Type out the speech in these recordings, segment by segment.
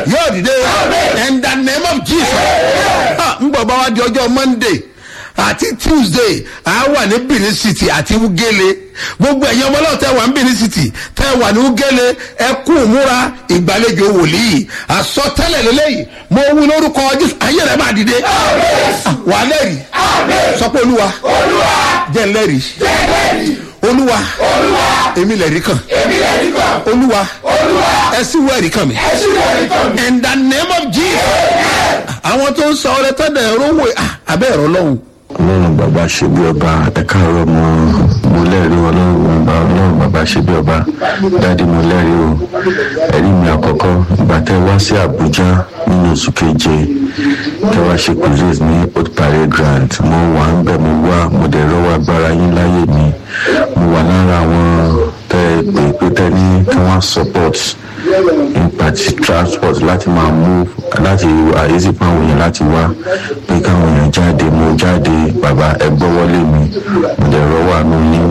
yóò dìde in the name of jesus Ah, ń bọ̀ bá wa di ọjọ́ monday àti tuesday a wà ní benin city àti ugele gbogbo ẹ̀yin ọmọ náà tẹ́ wà ní benin city tẹ́ wà ní ugele ẹ kú múra ìgbàlejò wòlíì àsọtẹ́lẹ̀ lélẹ́yìí mo wí lórúkọ jésù ayé rẹ̀ máa dìde Ah, wà á lẹ́rìí sọ pé olúwa jẹ́ ń lẹ́rìí olúwa èmi lẹ̀rí kan olúwa ẹ sì wọ ẹ̀rí kan mi in the name of jesus àwọn tó ń sọ ọrẹ tọ́dẹ̀ ẹ̀rọ wò abẹ́ ẹ̀rọ lọ́hùn. ọlọ́run bàbá ṣe bí ọba ẹ káàárọ̀ mo mo lẹ́rìí ọlọ́run bàbá ọlọ́run bàbá ṣe bí ọba dáàdi mo lẹ́rìí o ẹ̀rí mi àkọ́kọ́ ìgbà tẹ́ wá sí àbújá nínú oṣù keje tẹ́ wá ṣe cruise ní old parade grant mo wà ń bẹ̀ mo wá mo dẹ̀ rọ́wọ́ agbára yín láyé mi mo wà lára àwọn tẹ́ pé pé tẹ́ ní kí wọ́n support nípa ti transport láti máa mú láti àyèsí fún àwọn èèyàn láti wá pé káwọn èèyàn jáde mo jáde bàbá ẹ gbọ́wọ́lé mi mo dẹ̀ rọ́wọ́ àánú yín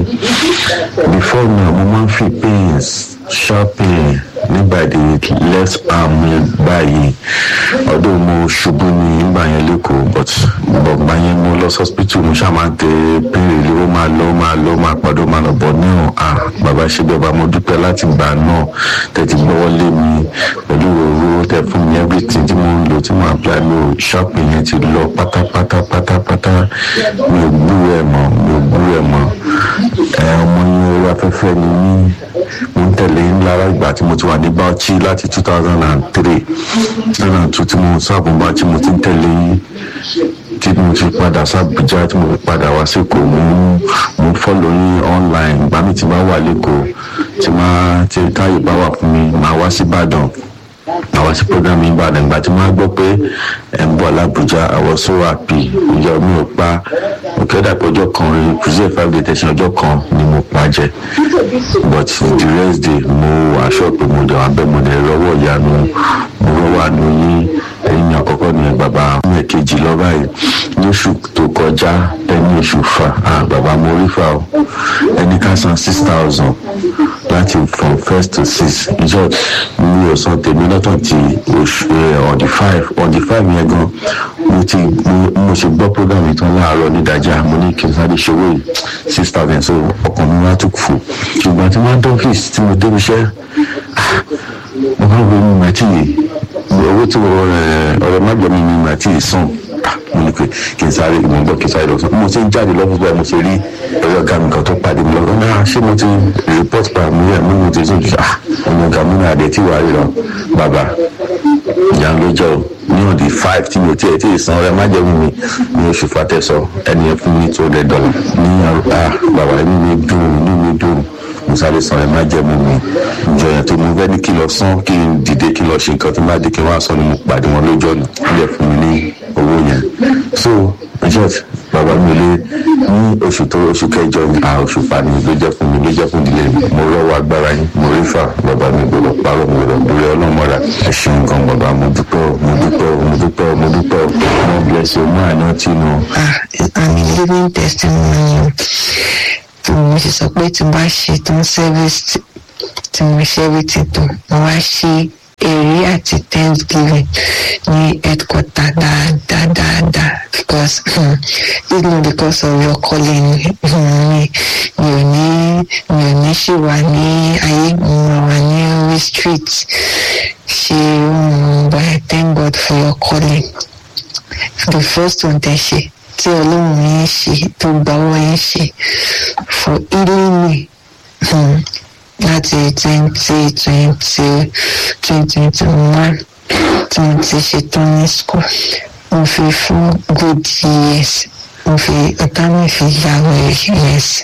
before now mo máa ń fi pains sharp pain nígbà tí left arm mi báyìí ọdún mo ṣubú ní ìgbà yẹn lẹ́kọ̀ọ́ but bọ̀gbà yẹn mo lọ hospital mo ṣáà máa ń tẹ pain relief ó máa lọ ó máa lọ ó máa padà ó máa lọ bọ̀ náà ah bàbá ṣe bí ọba mo dúpẹ́ láti gbà náà tẹ̀tí gbọ́wọ́lé mi pẹ̀lú òru tẹ fún mi everything tí mo ń lò tí mo apply mi ò sharp yẹn ti lọ pátápátá pátápátá mi ò gbúrò ẹ̀ mọ́ mi ò gbúrò ẹ̀ mọ́ ẹ ọmọ yẹn orí afẹ́fẹ́ ni mí mo ń tẹ̀lé lára ìgbà tí mo ti wà ní bauchi láti two thousand and three two thousand and two tí mo sáàbùn bauchi mo ti ń tẹ̀lé yín tí mo ti padà sábùjá tí mo fi padà wá sẹ́kọ̀ọ́ mo ń mo ń fọ́lọ̀ yín online ìgbà mi ti máa wà lẹ́kọ̀ọ́ tí máa tí táyé bá wà fún mi máa wá sí ìbàdàn àwọn sí program yìí ìbàdàn ìgbà tí wọ́n gbọ́ pé ẹ̀ ń bọ̀ làbújá àwọn so happy ìyá mi ò pa òkèdà pé ọjọ́ kan rí kùsì five day tẹ̀sán ọjọ́ kan ni mo pa jẹ but the rest day mo aṣọ pé mo dẹ̀ wá bẹ́ẹ̀ mo dẹ̀ rọwọ́ ìyanu mo rọwọ́ àánú yín ẹ̀yìn àkọ́kọ́ ni bàbá mi kejì lọ báyìí lóṣù tó kọjá ẹni oṣù fa ah bàbá mo rí fa o ẹni ká san six thousand láti from first to six ìjọ mi ò san tèmi lọ́tọ̀ ti oṣù on the five on the five yẹn gan mo ti mo ṣe gbọ́ program yìí tán láàárọ̀ nídàájà mo ní kí n sáré ṣòwò yìí six thousand so ọkàn mi wá tún fò ṣùgbọ́n tí wọ́n dọ́fíìsì tí mo débi iṣẹ́ mo máa ń wo mi màtí yìí owó tí ọ̀rọ̀ má gbọ́ mi mi màtí sàn mo ní pé kí n sáré ìmọ̀ gbọ́ kí n sáré lọ sàn mo ti ń jáde lọ́fíìsì báyìí mo ti rí ẹ̀rọ ọ̀gá mi kan tó pàdé mi lọ́wọ́ náà ṣé mo ti report pa mi rẹ̀ mo ní mo ti sùn ah ọmọ ọ̀gá mi náà dé tí wàá rí lọ bàbá ìyá ló jẹ́ o ní ọ̀dì five tí mi ò tiẹ̀ tí ì san ọ̀rẹ́ má jẹ́ mi ní oṣù fatẹ́sọ ẹni ẹ fún mi tó lẹ̀ dọ́là ní ah bàbá inú mi dùn inú mi dùn mo sáré san ẹ má jẹ́ mi mi ìjọ yẹn tó mo fẹ́ ní kí lọ san kí n dìde kí lọ ṣe nǹkan tó má dé kí n wá sọ ni mo pàdé wọn lójú ọ̀nà ilẹ̀ fún mi ní owó yẹn so richard bàbá mi lé ní oṣù tó oṣù kẹjọ à oṣù fani ló jẹ́ fún mi ló jẹ́ fún ìdílé mi mo rọ́wọ́ agbára yín mo rí fà bàbá mi gbọ́dọ̀ parọ́ mo gbọ́dọ̀ dúró ọlọ́mọdà ẹ ṣeun gan bàbá mo dúpẹ́ o mo dúpẹ́ o mo dúpẹ́ o mo dúpẹ́ o mo bless you mo àná tí nu. ah i'm a living testimony tí mo ṣe sọ pé tí n bá ṣe tán service tí mo ṣe everything tán mo wá ṣe èrè àti thanksgiving ní headquarter dáadáa dáadáa because um, it's not because of your calling mi mi ò ní mi ò ní ṣì wà ní ayé mo wà ní orí street ṣe um, but I thank God for your calling the first one tẹ ṣe tí ọlọ́run yín ṣe tó gbàwọ́ yín ṣe for healing me. Um, láti twenty twenty twenty twenty one tí mo ti ṣetán ní school mo fi fún good years mo fi ọ̀tá mi fi yàwó years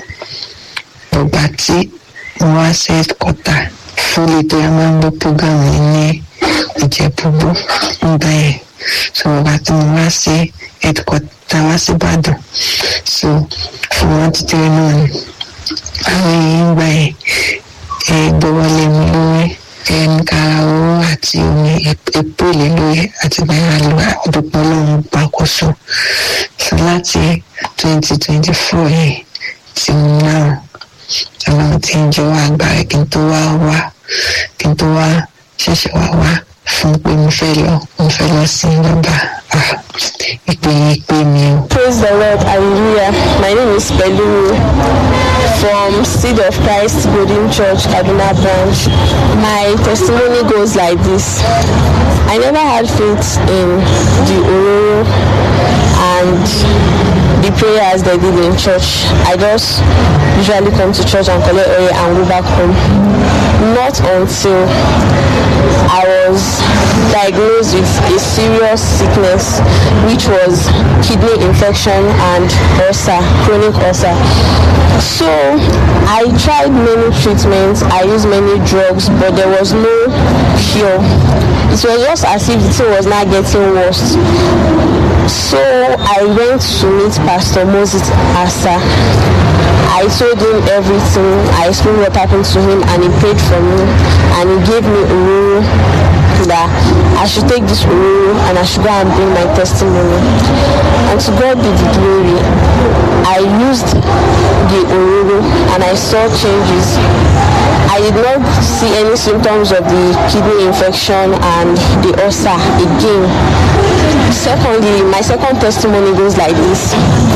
ọgbà tí mo wá sí headquarter fúlẹ̀ tó yẹ máa ń gbọ́ program yìí ní ìjẹ́bùbù nígbà yẹn so ọgbà tí mo wá sí headquarter wá sí ìbàdàn so fún wọn ti tẹ́lẹ̀ náà ni àwọn èèyàn gbà yẹn gbọ́wọ́lé mi lórí ẹnìkara owó àti omi epo lè lórí àti bẹ́ẹ̀ lọ àdúpọ̀ lọ́hùn gbàkóso so láti twenty twenty four yìí tí mo náà ọlọ́run ti ń jọ wá agbára kí n tó wá wá kí n tó wá ṣẹ̀ṣẹ̀ wá wá fún pé mo fẹ́ lọ mo fẹ́ lọ sí bàbá ah ìpè ìpè mi o. Praise the Lord, hallelujah. My name is Pelumi from Seed of Christ Golden Church, Kaduna branch. My testimony goes like this. I never had faith in the Ororo and the prayers they did in church. I just usually come to church and collect oil and go back home. Not until I was diagnosed with a serious sickness, which was kidney infection and ulcer, chronic ulcer. So I tried many treatments, I used many drugs, but there was no cure. It was just as if the thing was not getting worse. So I went to meet Pastor Moses Asa. I told him everything. I explained what happened to him and he prayed for me and he gave me a rule that I should take this rule and I should go and bring my testimony. And to God be the glory. I used the Ororo and I saw changes. I did not see any symptoms of the kidney infection and the ulcer again. Secondly, my second testimony goes like this.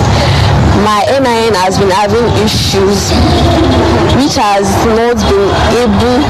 My NIN has been having issues which has not been able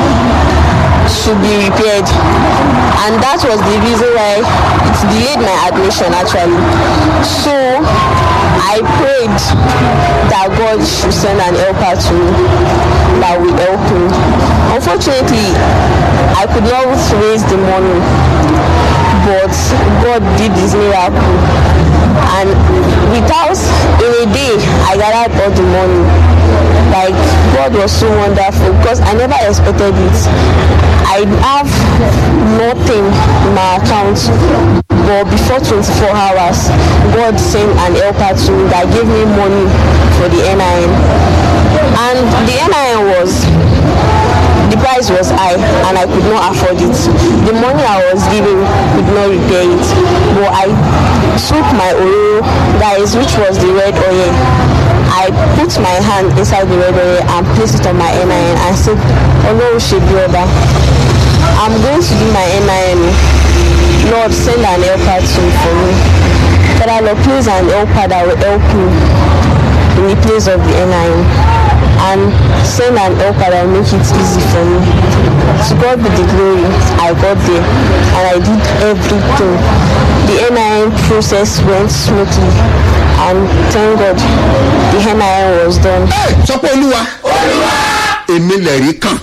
to be repaired and that was the reason why it delayed my admission actually so i prayed that god should send an helper to me that will help me unfortunately i could not raise the money but god did his miracle and without in a day i gathered all the money like god was so wonderful because i never expected it i have nothing in my account but before 24 hours god sent an helper to me that gave me money for the nin and the nin was the price was high and I could not afford it. The money I was giving could not repair it. But I took my oil, guys, which was the red oil. I put my hand inside the red oil and placed it on my NIN and said, Hello, Shebioba. I'm going to do my NIN. Lord, send an helper to for me. Father, Lord, please an helper that will help me in the place of the NIN and send an helper that will make it easy for me. To God be the glory. I got there and I did everything. The NIN process went smoothly and thank God the NIN was done. Ẹ, sọ pé olúwa èmi lẹ̀rí kàn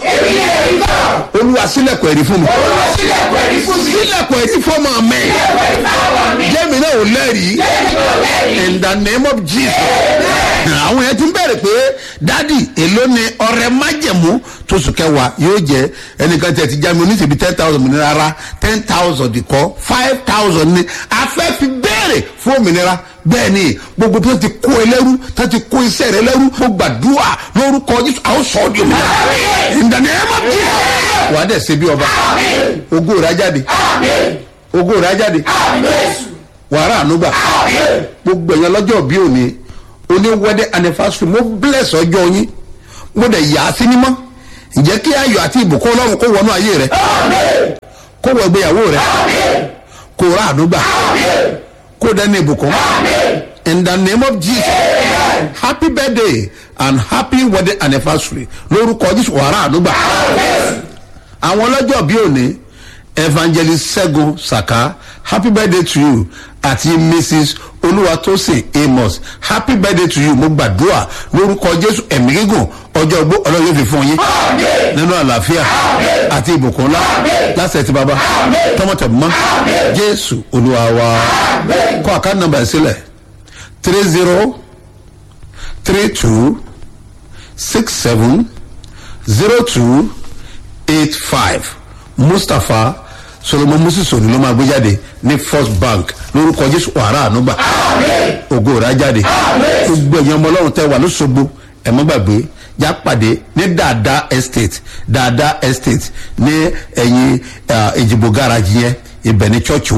olúwa sílẹ̀kùn ẹ̀rí fún mi sílẹ̀kùn ẹ̀rí fún ọmọ mi jẹ́mi náà ò lẹ́rìí in the name of jesus àwọn yẹn ti ń bẹ̀rẹ̀ pé dádì èló ni ọrẹ májẹ̀mú tóṣù kẹwàá yóò jẹ́ ẹnìkan tẹ̀ ti já mi oníṣèbí ten thousand mi ní rárá ten thousand kọ́ five thousand ni afẹ́ fi béèrè fún òmìnira bẹ́ẹ̀ ni gbogbo tó ti kó ẹ lẹ́rú tó ti kó iṣẹ́ rẹ lẹ́rú mo gbàdúrà lórúkọ jésù àwọn sọ ọ́ di òmìnira in the name of jesus wà á dẹ̀ ṣe bí ọba ogó rẹ̀ á jáde ogó rẹ̀ á jáde wàrà ànúgbà gbogbo ẹ̀yàn lọ́jọ́ bí òní oní wedding anniversary mo bless ọjọ́ yín mo dẹ̀ yà á sí mímọ́ ǹjẹ́ kí ayọ̀ àti ìbùkún ọlọ́run kó wọnú ayé rẹ kó wọ ìgbéyàwó rẹ kó rà ànúgbà kó dẹ́ni ìbùkún in the name of jesus happy birthday and happy wedding anniversary lórúkọ jésù wàrà ànúgbà àwọn ọlọ́jọ́ bí òní evangelist segun saka happy birthday to you àti mrs olúwatósìn amos happy birthday to you mo gbàdúrà lórúkọ jésù ẹ̀mí gígùn ọjọ́ ogbó ọlọ́run yóò fi fún yín nínú àlàáfíà àti ìbùkún ńlá lásẹ̀ tí baba tọmọtẹ̀mọ́ jésù olúwa wa kọ́ àkáǹtì nọmba ẹ̀ sílẹ̀ three zero three two six seven zero two eight five mustapha solomon musisoni ló máa gbé jáde ní first bank lórúkọ jésù wàrà ànúgbà ògo rà jáde gbogbo ẹ̀yàn ọmọ ọlọ́run tẹ́ wà lóṣogbo ẹ̀mọ́ gbàgbé já pàdé ní dada estate dada estate ní ẹ̀yìn ìjìbò garage yẹn ibẹ̀ ní church wà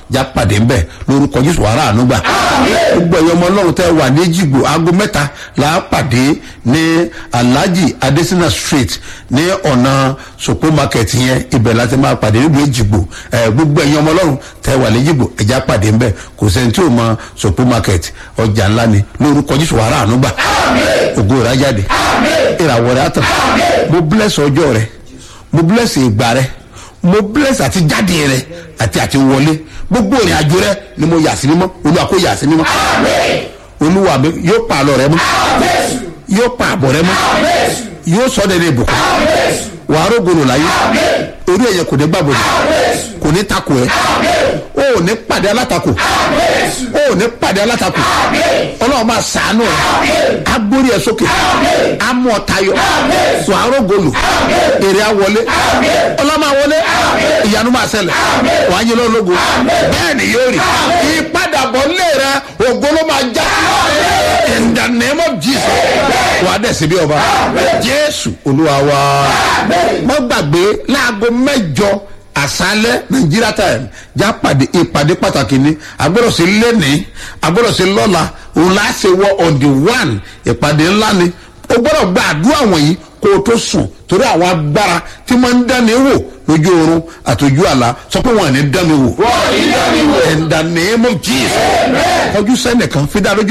já pàdé ńbẹ lórúkọ jésù wàrà ànúgbà gbogbo ẹ̀yọ́ ọmọ ọlọ́run tẹ́ wà ní jìgbò aago mẹ́ta là á pàdé ní alhaji adesina street ní ọ̀nà sopo market yẹn ibẹ̀ láti máa pàdé nílùú èjìgbò ẹ̀ gbogbo ẹ̀yọ́ ọmọ ọlọ́run tẹ́ wà ní jìgbò ẹ̀já pàdé ńbẹ kò sẹ́ni tí ò mọ sopo market ọjà ńlá ni lórúkọ jésù wàrà ànúgbà ògo rẹ̀ á jáde ìràwọ̀ rẹ̀ á tàn mo bless ọjọ́ rẹ̀ mo bless ìgbà rẹ̀ mo bless àti jáde rẹ̀ àti àti wọlé gbogbo ìrìn àjò rẹ̀ ni mo yà sí mímọ́ olúwa kó yà sí mímọ́ olúwa mi yóò pa àlọ́ rẹ̀ mọ́ yóò pa àbọ̀ rẹ̀ mọ́ yóò sọ ọ́ dẹ́rẹ́ ìbùkún wàá rògbòrò láyé orí ẹ̀yẹ kò ní gbàgbọ́dọ̀ kò ní takò ẹ́ o ò ní pàdé alátakò o ò ní pàdé alátakò ọlọ́run máa sàánú ẹ̀ agbórí ẹ̀ sókè amú ọ̀tayọ̀ wàá rògbòlò èrè awọlé ọlọ́run máa wọlé ìyanu máa ṣẹlẹ̀ wàá yẹ lọ́lọ́gbò bẹ́ẹ̀ ni yóò rí ìpadàbọ̀ lé rẹ ògo ló máa já in the name of jesus wàá dẹ̀ síbi ọba jésù olúwa wa mọ́ gbàgbé láago mẹ́jọ àṣálẹ́ nigeria time já pàdé ìpàdé pàtàkì ni agbọ́dọ̀ sí lẹ́ni agbọ́dọ̀ sí lọ́la òun láà ṣe wọ on the one ìpàdé ńlá ni o gbọ́dọ̀ gba àdúrà wọ̀nyí kó o tó sùn torí àwọn agbára tí wọ́n ń dání wò lójú oorun àtòjú àlá sọ pé wọn ò ní dání wò. in the name of jesus ọjọ́ sẹ́nìkan fi dá lójú.